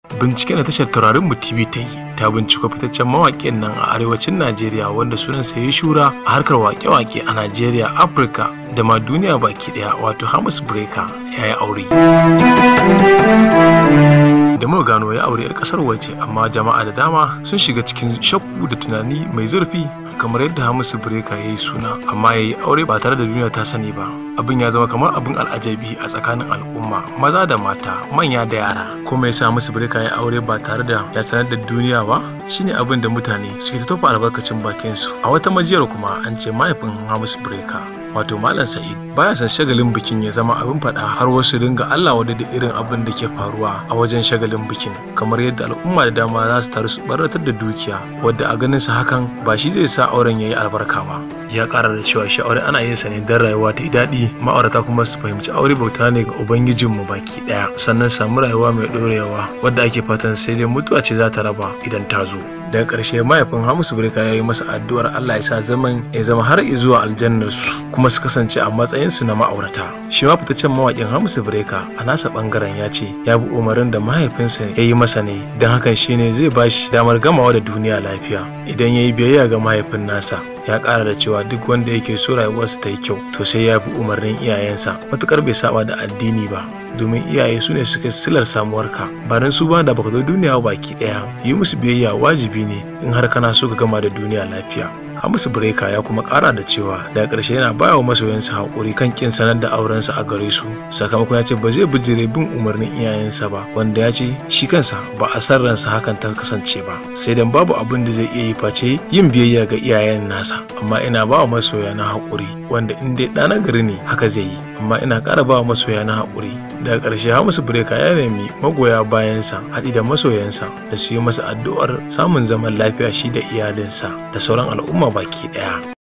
Binciken da tashar Taurarin mu TV ta yi ta binciko fitaccen mawaƙin nan a arewacin Najeriya wanda sunansa ya yi shura a harkar waƙe-waƙe a Najeriya, Afirka da ma duniya baki ɗaya wato Hamis Breaker ya yi aure. Da muka gano ya aure 'yar ƙasar waje amma jama'a da dama sun shiga cikin shakku da tunani mai zurfi kamar yadda Hamisu Breaker ya yi suna amma ya yi aure ba tare da duniya ta sani ba. Abin ya zama kamar abin al'ajabi a tsakanin al'umma maza da mata manya da yara. Kuma ya sa Hamisu Breaker ya aure ba tare da ya sanar da duniya ba shine abin da mutane suke ta tofa albarkacin bakin su. A wata majiyar kuma an ce mahaifin Hamisu Breaker wato Malam Sa'id baya son shagalin bikin ya zama abin faɗa har wasu dinga Allah wadda da irin abin da ke faruwa a wajen shagalin bikin kamar yadda al'umma da dama za su taru su baratar da dukiya wadda a ganin sa hakan ba shi zai sa auren yayi albarka ba ya ƙara da cewa shi aure ana yin sa ne don rayuwa ta yi daɗi ma'aurata kuma su fahimci aure bauta ne ga ubangijinmu baki ɗaya sannan samu rayuwa mai ɗorewa wadda ake fatan sai dai mutuwa ce za ta raba idan ta zo daga ƙarshe mahaifin hamisu birka ya yi masa addu'ar allah ya sa zaman ya zama har zuwa aljannar su kuma su kasance a matsayin su na ma'aurata shi ma fitaccen mawaƙin hamisu birka a nasa ɓangaren ya ce ya bi umarin da mahaifinsa ya yi masa ne don hakan shine zai ba shi damar gamawa da duniya lafiya idan ya yi biyayya ga mahaifin nasa ya ƙara da cewa duk wanda yake so rayuwarsa ta yi kyau to sai ya bi umarnin iyayensa matukar bai saba da addini ba domin iyaye su ne suka silar samuwarka ba dan su ba da baka zo duniya baki ɗaya yi musu biyayya wajibi ne in har kana so ka gama da duniya lafiya Hamisu Breka ya kuma kara da cewa daga ƙarshe yana baya wa masoyansa haƙuri kan kin sanar da aurensa a gare su sakamakon ya ce ba zai bijire bin umarnin iyayensa ba wanda ya ce shi kansa ba a san ransa hakan ta kasance ba sai dan babu abin da zai iya yi face yin biyayya ga iyayen nasa amma ina ba wa masoya na haƙuri wanda in dai ɗana gari ne haka zai yi amma ina ƙara ba wa masoya na haƙuri daga ƙarshe Hamisu Breka ya nemi magoya bayansa haɗi da masoyansa da su yi masa addu'ar samun zaman lafiya shi da iyalinsa da sauran al'umma baki ɗaya.